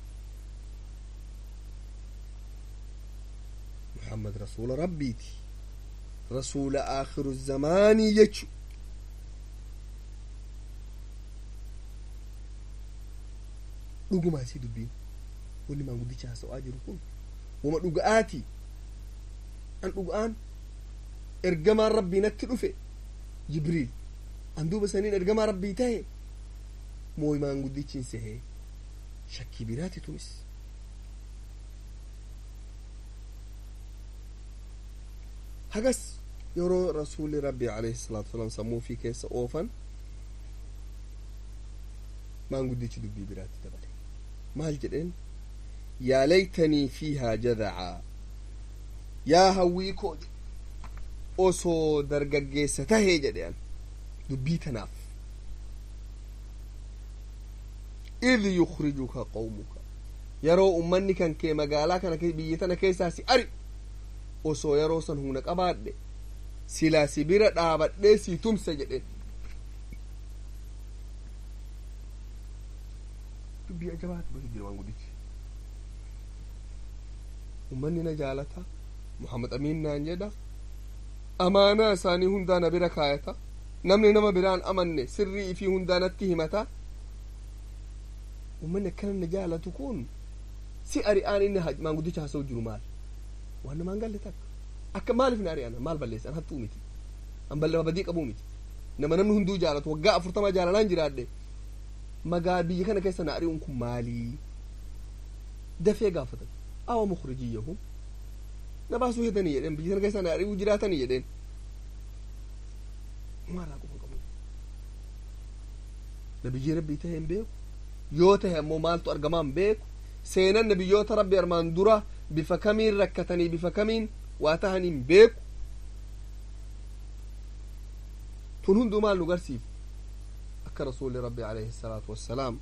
muhammad rasuula rabbiiti rasuula aakhiru zamaanii jechu dhuguma isii dubbiin wanni maanguddicha haasa'aa jiru kun wama dhuga'aati an dhuga'aan ergamaan rabbii natti dhufe jibriil an duuba saniin ergamaa rabbii tahe mooy maanguddichi hin sehee shakkii biraati tunis hagas yeroo rasuuli rabbii alayhi salaatu wasalaam sammuu fi keessa oofan maanguddichi dubbii biraatti dabale maal jedheen yaa laytanii fiihaa jadacaa yaa hawwii koo osoo dargaggeessa tahee jedhe an dubbii tanaaf id yukrijuka qawmuka yeroo ummanni kan kee magaalaa kana biyya tana keessaa si ari osoo yeroo san humna qabaadhe silaa si bira dhaabadhee si tumsa jedhen dubbii ajabaati bakki jira maanguddichi ummanni na jaalata muhammad amiin naan jedha amaanaa isaanii hundaa na bira kaayata namni nama biraan amanne sirrii ifii hundaa natti himata ummanni akkana na jaalatu kun si ari'aan inni maanguddicha haasa'u jiru maal waan namaan galle takka akka maaliif na ari'an maal balleessan hattuu miti an bal'ama badii qabuu miti nama namni hunduu jaalatu waggaa afurtama jaalalaan jiraadhe magaa biyya kana keessa na ari'uun kun maalii dafee gaafatan awa mukrijiyyahum na baasuu hedanii jedheen biyya kana keessa na ari'uu jiraatanii jedheen maalaa quban qabu nabiyyi rabbii tahee hin beeku yoo tahe ammoo maaltu argamaa hin beeku seenan nabiyyoota rabbi armaan dura bifa kamiin rakkatanii bifa kamiin waa tahanii hin beeku tun hunduu maal nu garsiif akka rasuuli rabbi alayhi salaatu wassalaam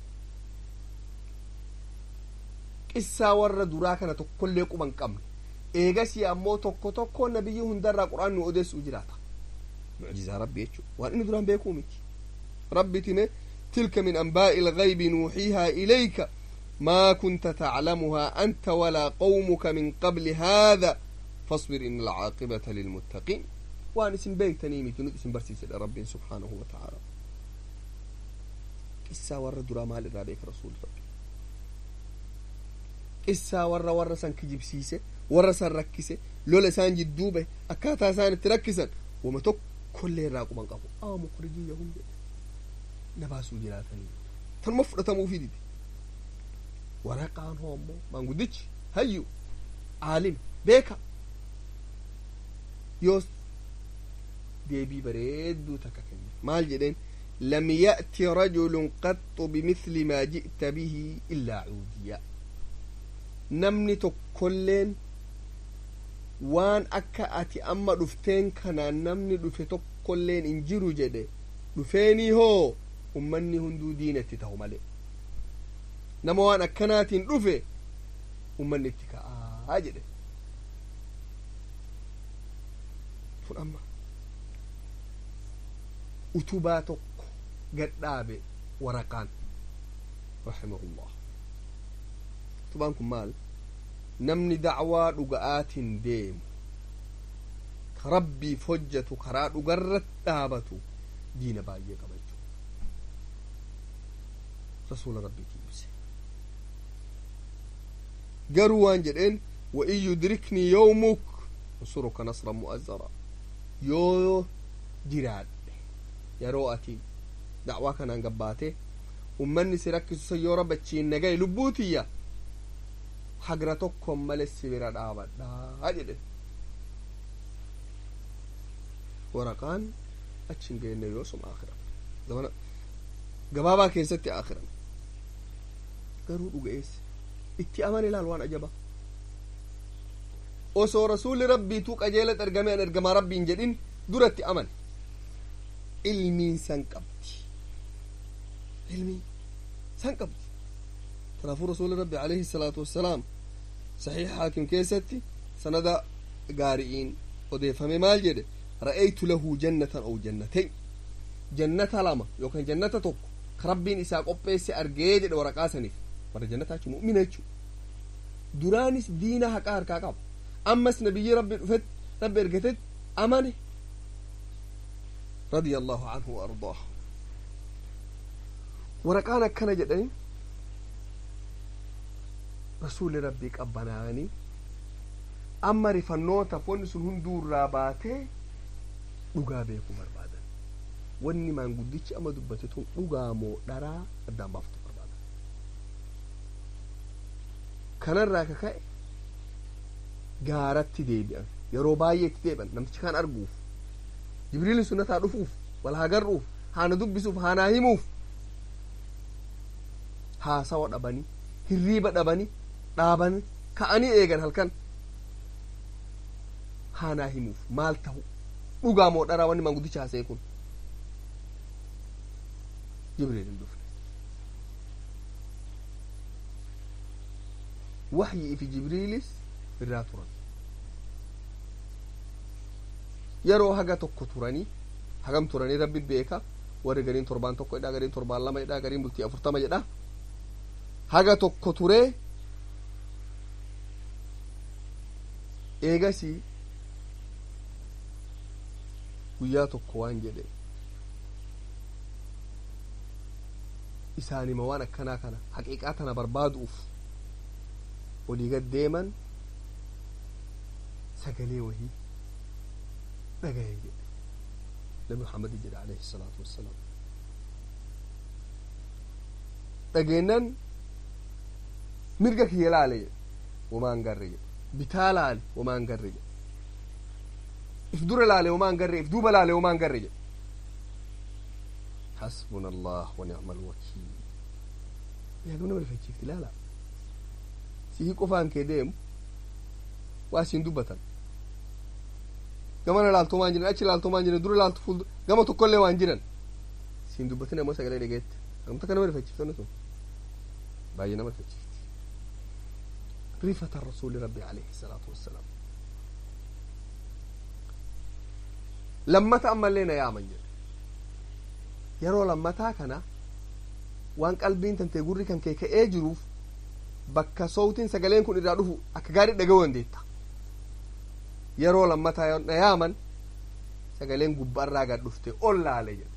qissaa warra duraa kana tokkollee quban qabne eegasii ammoo tokko tokko nabiyyi hundarraa quraan nu odeessuu jiraata mucjizaa rabbi jechuu waan inni duraan beekuu miti rabbi time tilka min anbaa'i ilgaybi nuuxiihaa ilayka ما كنت تعلمها أنت ولا قومك من قبل هذا فاصبر إن العاقبة للمتقين وأنا اسم بيك تنيمي تنود اسم برسيس رب سبحانه وتعالى إسا ور درا مال الرابيك رسول ربي إسا ور ور سان كجيب سيسة ور سان ركسة لولا سان جدوبة أكاتا سان تركسا وما تك كل راقو من قبو آه مخرجي يهم نباسو جلاتني تنمفرة مفيدتي waraqaan hoo ammoo maanguddichi hayyu aalim beeka yoos deebii bareedduu takka kenne maal jedheen lam ya'ti rajulun qaxxu bimithli maa ji'ta bihi illaa cuudiya namni tokkolleen waan akka ati amma dhufteen kanaan namni dhufe tokkolleen hin jiru jedhe dhufeenii hoo ummanni hunduu diinatti ta'u malee nama waan akkanaatiin dhufe ummanni itti ka'aa jedhe kun amma utubaa tokko gadhaabe waraqaan rahimahullah utubaan kun maal namni dacwaa dhuga'aatiin deemu ka rabbiif hojjetu karaa dhugarratti dhaabatu diina baay'ee qaba jechuudha rasuula rabbiitiin ibse garuu waan jedheen وإن يدركني يومك انصرك نصرا مؤزرا يو جراد يرو أتي دعوة كان قباته ummanni si rakkisu san yoo rabbachiin nagaye lubbuutiyya hagra tokkon male si bira dhaabadhaa jedhe waraqaan achin geenne yoosum akhiran zamana gabaabaa keessatti akhiran garuu dhuga'eesse itti aman ilaal waan ajaba osoo rasuulli rabbiituu qajeelat ergame an ergamaa rabbiin jedhin duratti aman ilmiin san qabdi ilmii san qabdi kanaafuu rasuuli rabbi alayhi salaatu wassalaam saxiixa haakim keessatti sanada gaari'iin odeeffame maal jedhe ra'aytu lahu jannatan aw jannateyn jannata lama yookaan jannata tokko ka rabbiin isaa qopheesse argee jedhe waraqaa saniif warra jannataa jechu mu'mina jechu duraanis diina haqaa harkaa qaba ammas nabiyyi rabbi dhufet rabbi ergatet amane radia allahu anhu wa ardaahu waraqaan akkana jedhani rasuuli rabbii qabbanaanii amma rifannoota wanni sun hunduu irraa baatee dhugaa beekuu barbaadan wanni maanguddichi amma dubbate tun dhugaa moo dharaa addaan baafatu barbaadan kanarraa ka ka'e gaaratti deebi'an yeroo baay'ee itti deebi'an namtichi kan arguuf jibriilin sunnataa dhufuuf wal hagarruuf haana dubbisuuf haanaa himuuf haasawa dhabanii hirriiba dhabanii dhaaban ka'anii eegan halkan haanaa himuuf maal ta'u dhugaa moo dharaa wanni maanguddicha haasa'e kun jibriil hin dhufne waxyii fi jibriilis irraa turan yeroo haga tokko turanii hagam turanii rabbi beeka warri gariin torbaan tokko jedha gariin torbaan lama jedha gariin bultii afurtama jedha haga tokko turee eegasii guyyaa tokko waan jedhe isaanima waan akkanaa kana haqiiqaa tana barbaaduuf olii gad deeman sagalee wahii dhagaye jedhe nabi muhammad jedhe alayhi salaatu wassalaam dhageennan mirga kiyya laale jedhe wamaan garre jedhe bitaa laale wamaan garre jedhe if dura laale wamaan garre if duuba laale wamaan garre jedhe حسبنا الله ونعم الوكيل يا قمنا ما فيك لا لا سيه قفان كديم واسين دبتا gamana laaltu maan jiran achi laaltu maan jiran dura laaltu fuul gama tokkollee waan jiran siin dubbatin ammoo sagalee dhageette amta kana nama rifachiiftanne sun baay'ee nama rifachiifti rifata rasuuli rabbi alayhi salaatu wassalaam lammata ammallee na yaaman jedhe yeroo lammataa kana waan qalbiin tantee gurri kan kee ka'ee jiruuf bakka sowtiin sagaleen kun irraa dhufu akka gaarii dhaga'uu dandeetta yeroo lammataa na yaaman sagaleen gubbaarraa gad dhufte ol laale jedhe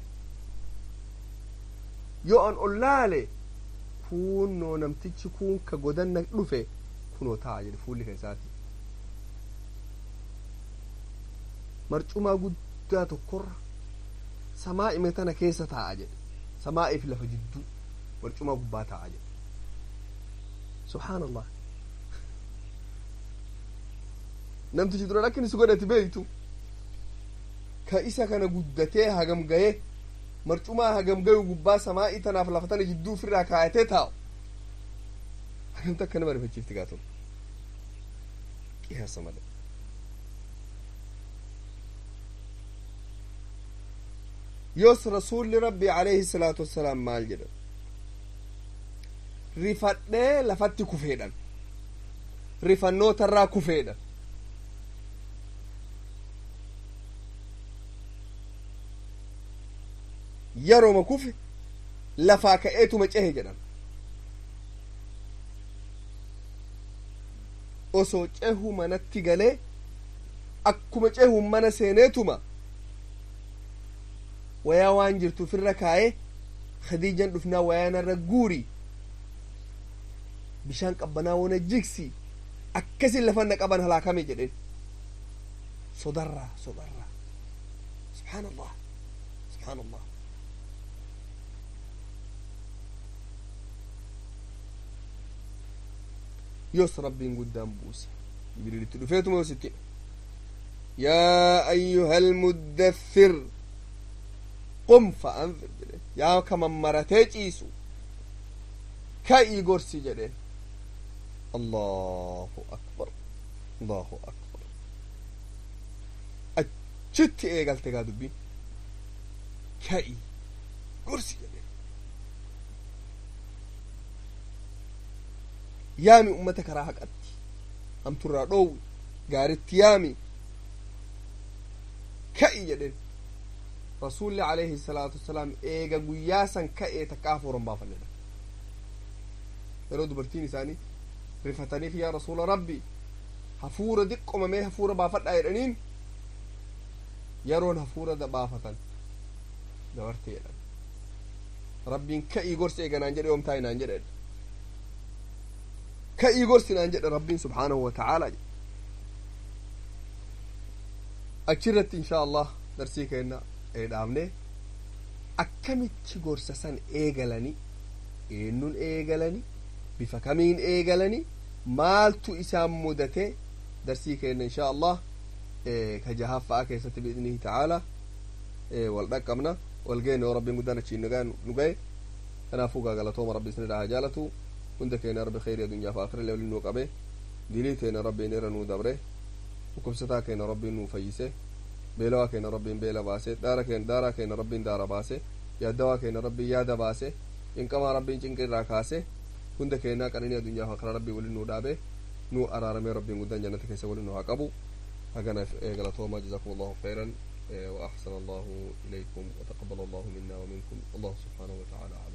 yoo an ol laale kunoo namtichi kun ka godanna dhufe kunoo ta'a jedhe fuulli kan isaati marcumaa guddaa tokkorra samaa ime tana keessa taa'a jedhe samaa'iif lafa jidduu marcumaa gubbaa taa'a jedhe subhaan allah namtichi dura akkin isu godhati beeytu ka isa kana guddatee hagam gaye marcumaa hagam gayu gubbaa samaa'ii tanaaf lafa tana jidduu ofirraa kaayatee taa'u hagamta akka nama rifachiifti gaatun qiyaasa malee yoos rasuulli rabbi alayhi salaatu wassalaam maal jedha rifadhee lafatti kufeedhan rifannootarraa kufeedhan yeroma kufe lafaa ka'eetuma cehe jedhan osoo cehu manatti galee akkuma cehuun mana seeneetuma wayaa waan jirtu ofirra kaaye khadiijan dhufnaa wayaanarra guuri bishaan qabbanaa wona jigsi akkasin lafanna qaban halaakame jedhen sodarraa sodarraa subxaan allah subxaan allah yos rabbiin guddaan buuse jibriilitti dhufeetuma yositti yaa ayyuha almuddathir qum fa'anfir jedheen yaa ka mammaratee ciisu ka'ii gorsi jedheen allahu akbar allahu akbar achitti eegalte gaa dubbiin ka'ii gorsi jedheen yaami ummata karaa haqatti hamturraa dhoowwi gaaritti yaami ka'i jedhen rasuulli alayhi salaatu wasalaam eega guyyaa san ka'ee takka hafuuran baafannedha yeroo dubartiin isaanii rifataniif yaa rasuula rabbi hafuura diqqomamee hafuura baafadhaa jedhaniin yeroon hafuura baafatan dabartee jedhan rabbiin ka'ii gorsi eeganaan jedhe oomtaa inaan jedhe ka'ii gorsi naan jedhe rabbiin subhaanahu wa ta'aalaa jedhe achirratti inshaa allah darsii keenna dhaabne akkamitti gorsa san eegalani eenyuun eegalani bifa kamiin eegalani maaltu isaan mudate darsii keenna inshaa allah ka jahaffaa keessatti biidnihi ta'aala wal dhaqqabna wal geenne yoo rabbiin guddaan achiin nu gahe kanaafuu galatooma rabbi isin dhahaa jaalatu hunda keenya rabbi khayrii addunyaa fi aakhira waliin nuu qabe dilii teena rabbiin irra nuu dabre dhukkubsataa keenya rabbiin nuu fayyise beelawaa keenya rabbiin beela baase daara keenya daaraa keenya rabbiin daara baase yaaddawaa keenya rabbiin yaada baase cinqamaa rabbiin cinqa irraa kaase hunda keenyaa qananii addunyaa fi aakhira rabbii waliin nuu dhaabe nuu araaramee rabbiin guddaan jannata keessa waliin nuu haa qabu hagana galatoomaa jazakum allahu khayran وأحسن الله إليكم وتقبل الله منا ومنكم الله سبحانه وتعالى